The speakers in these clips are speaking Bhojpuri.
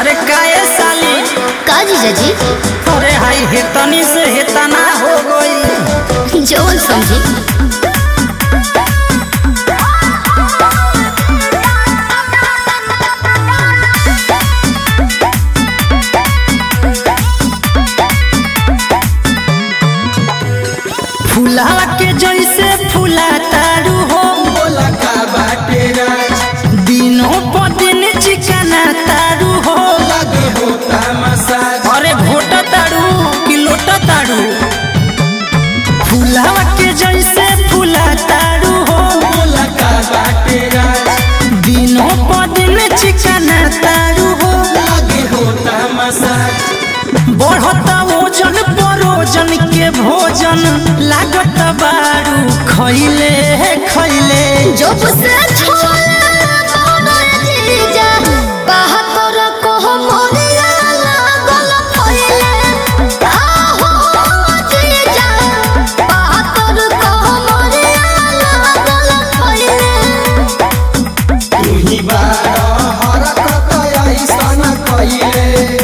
अरे काहे साली का जीजाजी अरे हाई हेतनी से हेतना हो गई जवन समझी फूला के जैसे फूला तारू हो लगा बाटे राज दिनों प दिन चिकना तारू हो लगे होता मसाज अरे घोट तारू कि लोट तारू फूला के जैसे फूला तारू हो लगा बाटे राज दिनों प दिन चिकना तारू हो लगे होता मसाज बढ़ता ओजन परोजन के भोजन लागत बारू खैले खैले जब से छोला मोरा जीजा बहत्तर को मोरिया लागल फैले आहो जीजा बहत्तर को मोरिया लागल फैले तुही बार हरकत ऐसन कइले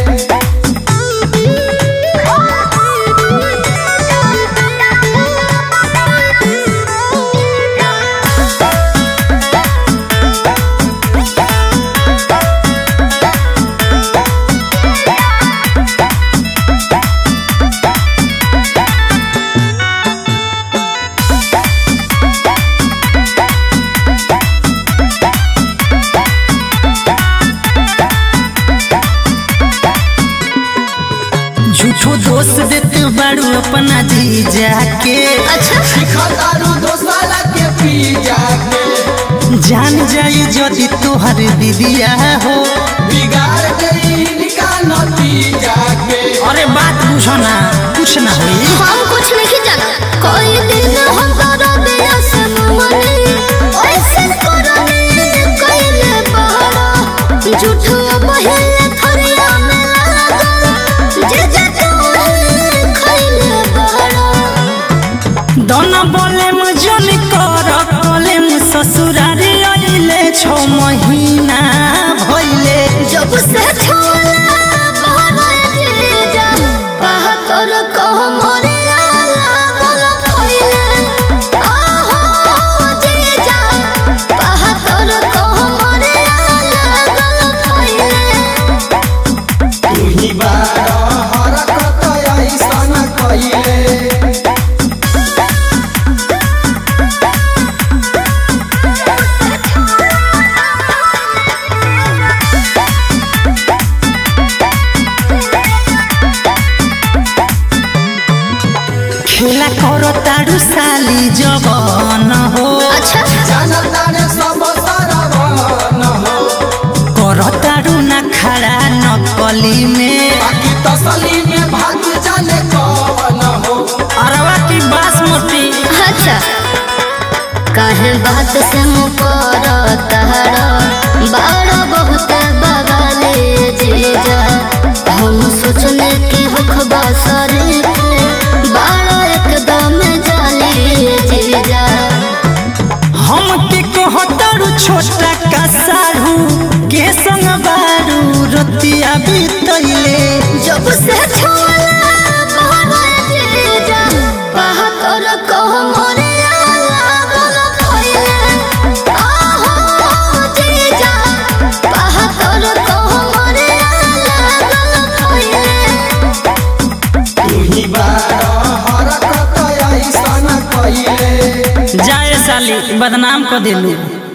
झूठो दोष देते बारू अपना जीजा के अच्छा खतारू दोसाला के पी जाके जान जाई यदि तोहर दीदिया हो बिगाड़ गई इनका नतीजा के अरे बात बुझो ना कुछ ना होई हम कुछ नहीं जाना कोई दिन हम करो दिया से मने ऐसे करने कइले बहरा झूठो बहिले थरिया में लागल जे जे तू खइले बहरा दोनों बोले मुझन कर बोले मु ससुरारी आइले छो महीना भइले जब से छोला बहरा जीजा बहत्तर को मोरिया लागल फैले आहो जीजा बहत्तर को मोरिया लागल फैले तुही बार हरकत ऐसन कइले खेला करो तारू साली जवन हो अच्छा जानता ने सब सरवन हो करो तारू ना खड़ा नकली में बाकी तसली में भाग जाने कौन हो अरवा की बासमती अच्छा काहे बात से मुकर तहरा बाड़ा बहुत बगाले जीजा हम सोचने की हखबा सरे बाड़ा एकदम जाले जीजा हम के कहतारू छोटा का साढ़ू के संग बारू रतिया बीतैले जब से छोला बहरा जीजा बहत्तर को मोरिया लागल फैले आहो जीजा बहत्तर को मोरिया लागल फैले तुही बार हरकत ऐसन कइले जाए साली बदनाम कर दिलू